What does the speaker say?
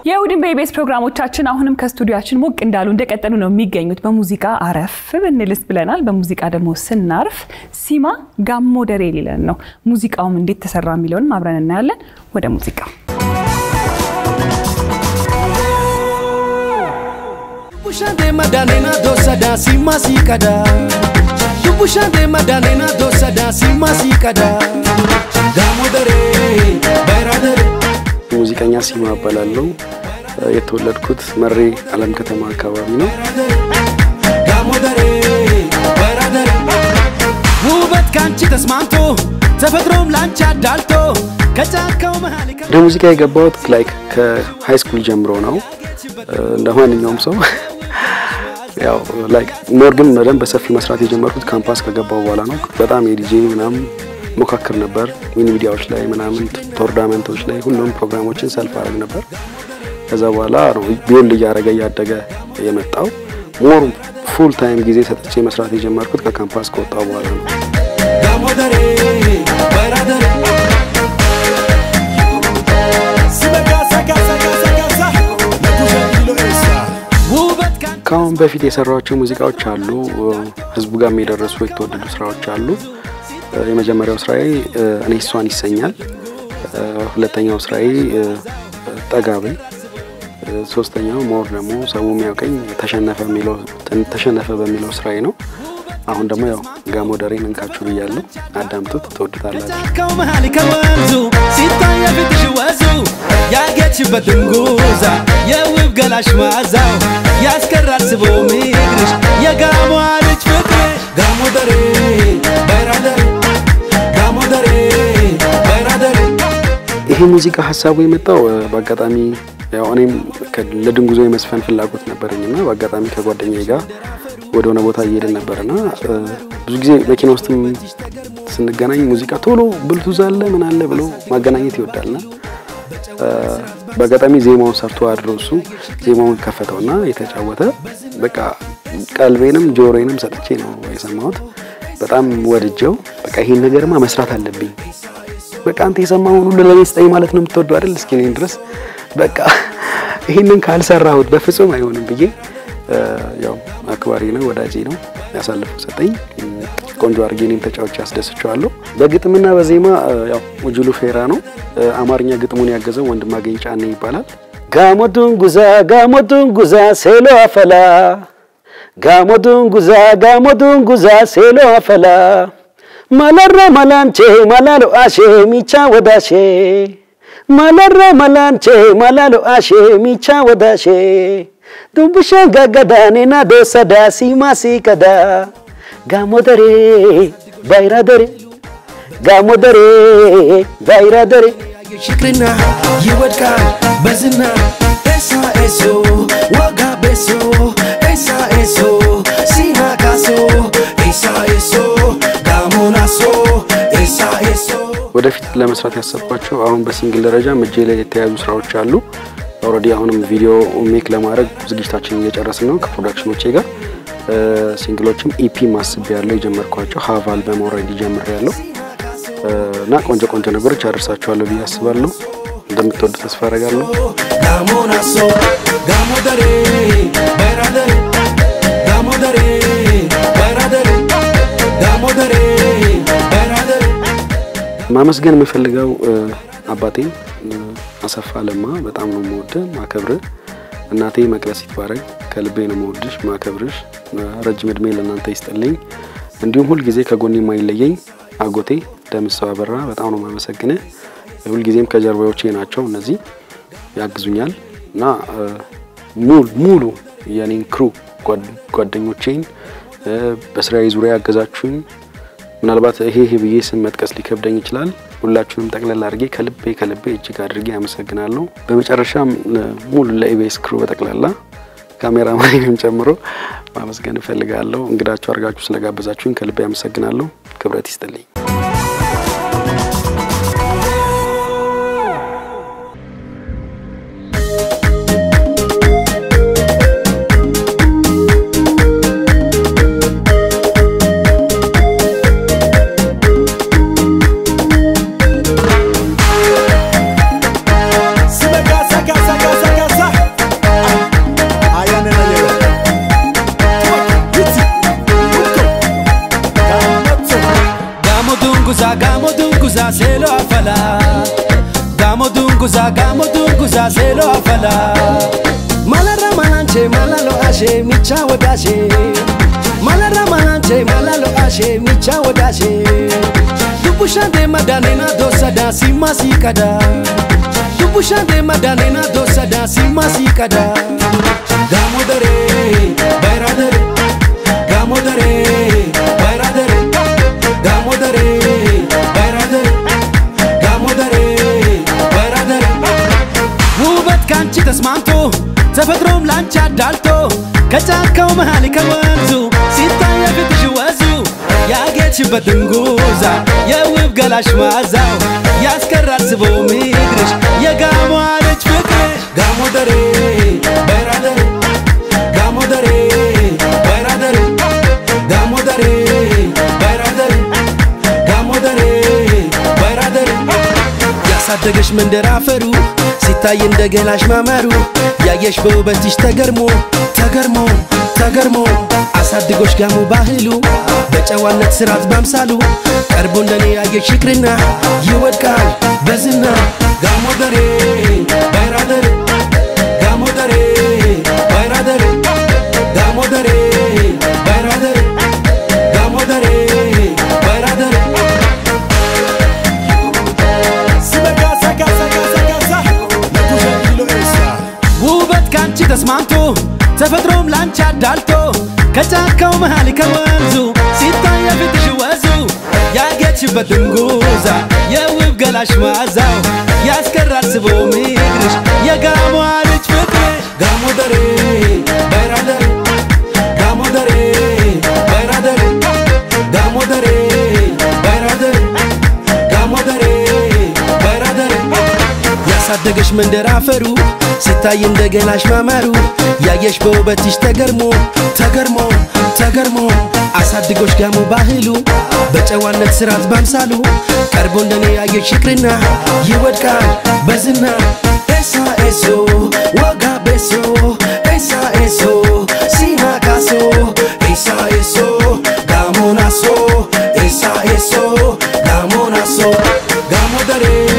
የእሁድን በኢቢኤስ ፕሮግራሞቻችን አሁንም ከስቱዲያችን ሞቅ እንዳሉ እንደቀጠሉ ነው የሚገኙት። በሙዚቃ አረፍ ብንልስ ብለናል። በሙዚቃ ደግሞ ስናርፍ ሲማ ጋሞ ደሬ ሊለን ነው። ሙዚቃውም እንዴት ተሰራ የሚለውንም አብረን እናያለን። ወደ ሙዚቃው Dubbushaan madaanina doosada simma siiqada. Dubbushaan madaanina doosada simma siiqada. Gaamo daree bayraa daree. ሙዚቀኛ ሲማ እባላለሁ። የተወለድኩት መሬ አለም ከተማ አካባቢ ነው። ጋሞ ደሬ በራ ደሬ ውበት ካንቺ ተስማምቶ ተፈጥሮም ላንቺ አዳልቶ ከጫካው መሃል ወደ ሙዚቃ የገባሁት ላይክ ከሃይ ስኩል ጀምሮ ነው። እንደ ማንኛውም ሰው ያው ላይክ ሞር ግን በደንብ በሰፊ መስራት የጀመርኩት ካምፓስ ከገባው በኋላ ነው። በጣም የዲጄ ምናምን ሞካክር ነበር። ሚኒ ሚዲያዎች ላይ ምናምን ቶርናመንቶች ላይ ሁሉም ፕሮግራሞችን ሰልፍ አደረግ ነበር። ከዛ በኋላ ነው ቢውል እያደረገ እያደገ የመጣው። ሞር ፉል ታይም ጊዜ ሰጥቼ መስራት የጀመርኩት ከካምፓስ ከወጣው በኋላ ነው። ጋሞ ደሬ በራ ደሬ ሲበጋሳ ጋሳ ጋሳ ጋሳ ለኩሸ ኪሎ ኤሳ ውበት ካንቺ ከአሁን በፊት የሰራቸው ሙዚቃዎች አሉ። ህዝቡ ጋር የደረሱ የተወደዱ ስራዎች አሉ። የመጀመሪያው ስራዬ እኔ እሷን ይሰኛል። ሁለተኛው ስራዬ ጠጋበኝ። ሶስተኛው ሞር ደግሞ ሰው የሚያውቀኝ ተሸነፈ የሚለው ተሸነፈ በሚለው ስራዬ ነው። አሁን ደግሞ ያው ጋሞ ደሬን እንካችሁ ብያለሁ። አዳምጡት፣ ትወዱታላችሁ። ጫካው መሃል ከወንዙ ሲታይ የፊትሽ ወዙ ያጌችበት ድንጉዛ የውብ ገላሽ ማዛው ያስቀራል ስቦ ምድርሽ የጋሞ ልጅ ፍቅርሽ ጋሞ ደሬ በራ ደሬ ጋሞ ደሬ በራ ደሬ ይሄ ሙዚቃ ሀሳቡ የመጣው እ፣ በአጋጣሚ ያው እኔም ከ- ለድንጉዞ የመስፈን ፍላጎት ነበረኝና በአጋጣሚ ከጓደኛዬ ጋር ወደ ሆነ ቦታ እየሄድን ነበርና እ፣ ብዙ ጊዜ መኪና ውስጥም ስንገናኝ ሙዚቃ ቶሎ ብልቱዝ አለ ምን አለ ብሎ ማገናኘት ይወዳልና እ፣ በአጋጣሚ ዜማውን ሰርቶ አድሮ እሱ ዜማውን ከፈተውና የተጫወተ በቃ ቀልቤንም ጆሮዬንም ሰጥቼ ነው የሰማሁት። በጣም ወድጀው በቃ ይሄን ነገርማ መስራት አለብኝ በቃ አንተ የሰማውን ሁሉ ለኔ ስጠኝ ማለት ነው የምትወደው አይደል? እስኪ እኔን ድረስ በቃ ይህንን ካልሰራሁት በፍጹም አይሆንም ብዬ እ፣ ያው አክባሪ ነው ወዳጄ ነው ያሳልፈው ሰጠኝ። እ፣ ቆንጆ አድርጌ እኔም ተጫዎች ያስደስቸዋለሁ። በግጥምና በዜማ እ፣ ያው ውጅሉ ፌራ ነው። እ፣ አማርኛ ግጥሙን ያገዘው ወንድማገኝ ጫኔ ይባላል። ጋሞ ዱንጉዛ ጋሞ ዱንጉዛ ሴሎ አፈላ ጋሞ ዱንጉዛ ጋሞ ዱንጉዛ ሴሎ አፈላ ማለረ መላንቼ ማላሎ አሼ ሚቻ ወዳሼ ማለረ መላንቼ ማላሎ አሼ ሚቻ ወዳሼ ዱብሸ ጋጋዳ ኔና ዶሰዳ ሲማ ሲቀዳ ጋሞ ደሬ ባይራ ደሬ ጋሞ ደሬ ባይራ ደሬ ሽክርና ይወድቃል በዝና ኤሳ ኤሶ ወጋ ቤሶ ኤሳ ኤሶ ሲና ካሶ ኤሳ ኤሶ ጋሞናሶ ኤሳ ኤሶ ወደፊት ለመስራት ያሰብኳቸው አሁን በሲንግል ደረጃ እጄ ላይ የተያዙ ስራዎች አሉ። ኦልሬዲ አሁንም ቪዲዮ ሜክ ለማድረግ ዝግጅታችን እየጨረስን ነው ከፕሮዳክሽኖቼ ጋር። እ፣ ሲንግሎችም ኢፒ ማስብ ያለው የጀመርኳቸው ሀቭ አልበም ኦልሬዲ ጀምር ያለው እና ቆንጆ ቆንጆ ነገሮች አደርሳችኋለሁ ብዬ አስባለሁ። እንደምትወዱ ተስፋ አደርጋለሁ። ጋሞናሶ ጋሞ ደሬ በራ ደሬ ጋሞ ደሬ በራ ደሬ ጋሞ ደሬ በራ ደሬ ማመስገን የምፈልገው እ፣ አባቴን እ፣ አሰፋ ለማ በጣም ነው የምወድህ ማከብርህ። እናቴ መቅደስ ይትባረክ ከልቤ ነው የምወድሽ ማከብርሽ። እ፣ ረጅም እድሜ ለእናንተ ይስጥልኝ። እንዲሁም ሁልጊዜ ከጎኔ የማይለየኝ አጎቴ ደምሰው አበራ በጣም ነው የማመሰግንህ። ሁልጊዜም ከጀርባዎቼ ናቸው እነዚህ ያግዙኛል እና እ፣ ሙሉ ሙሉ የኔን ክሩ ጓድ- ጓደኞቼን እ፣ በስራዬ ዙሪያ ያገዛችሁኝ ምናልባት ይሄ ይሄ ብዬ ስም መጥቀስ ሊከብደኝ ይችላል። ሁላችሁንም ጠቅላላ አድርጌ ከልቤ ከልቤ እጅግ አድርጌ አመሰግናለሁ። በመጨረሻም እ፣ ሙሉ ለኢቢኤስ ክሩ በጠቅላላ ካሜራማንም ጨምሮ ማመስገን እፈልጋለሁ። እንግዳችሁ አድርጋችሁ ስለጋበዛችሁኝ ከልቤ አመሰግናለሁ። ክብረት ይስጥልኝ። ሲበጋሳ ጋሳ ጋሳ ጋሳ dunguza seelo afala Gamo dunguza gamo dunguza seelo afala Malarra malanche malalo ashe micha wadashe Malarra malanche malalo ashe micha wadashe Dubushande madanena dosada simasi kada Dubushande madanena dosada simasi kada Gamo dare bayra dare Gamo dare bayra dare Gamo dare bayra dare Gamo dare bayra dare ውበት ካንቺ ተስማምቶ ተፈጥሮም ላንቺ አዳልቶ ከጫካው መሃል ከወንዙ ሲታይ የፊትሽ ወዙ ያጌጥሽበት ድንጉዛ የውብ ገላሽ ማዛው ያስቀራል ስቦ ሚግርሽ የጋሞ ልጅ ፍቅርሽ ጋሞ ደሬ በራ ደሬ ጋሞ ደሬ በራ ደሬ ጋሞ ደሬ በራ ደሬ ጋሞ ደሬ በራ ደሬ ያሳደገሽ መንደር አፈሩ ሲታይ እንደ ገላሽ ማማሩ ያየሽ በውበትሽ ተገርሞ ተገርሞ ተገርሞ አሳድጎሽ ጋሞ ባህሉ በጨዋነት ስርዓት ባምሳሉ ቀርቦ እንደኔ ያየሽ ፍቅርና ይወድቃል በዝና ጋሞ ደሬ ባይራ ደሬ ጋሞ ደሬ ባይራ ደሬ ጋሞ ደሬ ባይራ ደሬ ጋሞ ደሬ ባይራ ደሬ ውበት ካንቺ ተስማምቶ ተፈጥሮም ላንቺ አዳልቶ ከጫካው መሃል ከወንዙ ሲታይ የፊትሽ ወዙ ያጌጥሽበት ድንጉዛ የውብ ገላሽ ማዛው ያስቀራል ስቦ ሚግርሽ የጋሞ ልጅ ፍቅርሽ ጋሞ ደሬ ባይራ ደሬ ጋሞ ደሬ ባይራ ደሬ ጋሞ ደሬ ባይራ ደሬ ጋሞ ደሬ ባይራ ደሬ ያሳደገሽ መንደር አፈሩ ሲታይ እንደ ገላሽ ማማሩ ያየሽ በውበትሽ ተገርሞ ተገርሞ ተገርሞ አሳድጎሽ ጋሞ ባህሉ በጨዋነት ስርዓት ባምሳሉ ቀርቦ እንደኔ ያየሽ ፍቅርና ይወድቃል በዝና ኤሳ ኤሶ ወጋ ቤሶ ኤሳ ኤሶ ሲና ካሶ ኤሳ ኤሶ ጋሞ ናሶ ኤሳ ኤሶ ጋሞ ናሶ ጋሞ ደሬ